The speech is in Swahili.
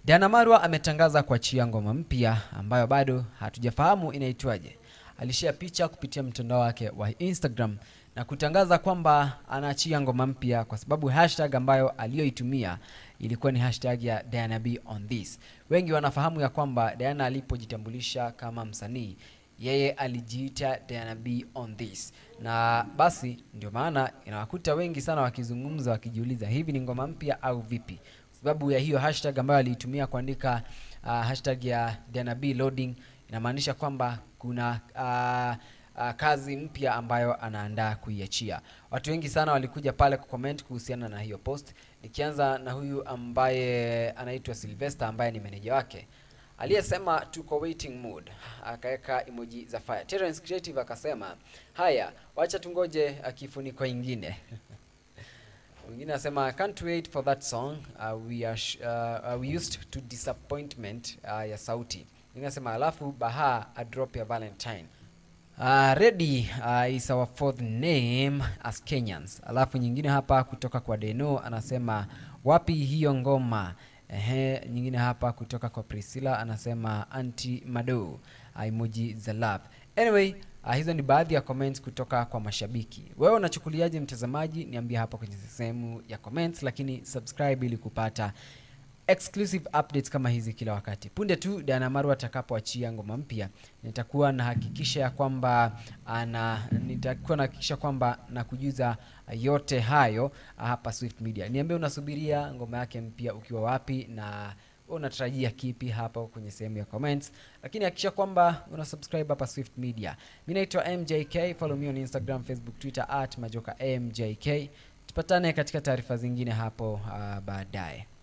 Diana Marwa ametangaza kuachia ngoma mpya ambayo bado hatujafahamu inaitwaje. Alishare picha kupitia mtandao wake wa Instagram na kutangaza kwamba anaachia ngoma mpya kwa sababu hashtag ambayo aliyoitumia ilikuwa ni hashtag ya Diana B on this. Wengi wanafahamu ya kwamba Diana alipojitambulisha kama msanii yeye alijiita Diana B on this, na basi ndio maana inawakuta wengi sana wakizungumza wakijiuliza hivi ni ngoma mpya au vipi, sababu ya hiyo hashtag ambayo aliitumia kuandika uh, hashtag ya Diana B loading inamaanisha kwamba kuna uh, uh, kazi mpya ambayo anaandaa kuiachia. Watu wengi sana walikuja pale kucomment kuhusiana na hiyo post, nikianza na huyu ambaye anaitwa Sylvester ambaye ni meneja wake aliyesema tuko waiting mood, akaweka emoji za fire. Terence Creative akasema haya, wacha tungoje kifuniko ingine mwingine anasema can't wait for that song uh, we are sh- uh, uh, we used to disappointment uh, ya sauti mwingine anasema alafu baha a drop ya valentine Uh, ready uh, is our fourth name as Kenyans. Alafu nyingine hapa kutoka kwa Deno anasema wapi hiyo ngoma? Ehe, nyingine hapa kutoka kwa Priscilla anasema anti Mado uh, emoji za love. Anyway, uh, hizo ni baadhi ya comments kutoka kwa mashabiki. Wewe unachukuliaje mtazamaji? Niambie hapa kwenye sehemu ya comments, lakini subscribe ili kupata exclusive updates kama hizi kila wakati. Punde tu Diana Marwa atakapoachia ngoma mpya, nitakuwa nahakikisha ya kwamba ana nitakuwa nahakikisha kwamba nakujuza yote hayo hapa Swift Media. Niambie unasubiria ngoma yake mpya ukiwa wapi na wewe unatarajia kipi hapo kwenye sehemu ya comments, lakini hakikisha kwamba una subscribe hapa Swift Media. Mimi naitwa MJK, follow me on Instagram, Facebook, Twitter at majoka MJK. Tupatane katika taarifa zingine hapo uh, baadaye.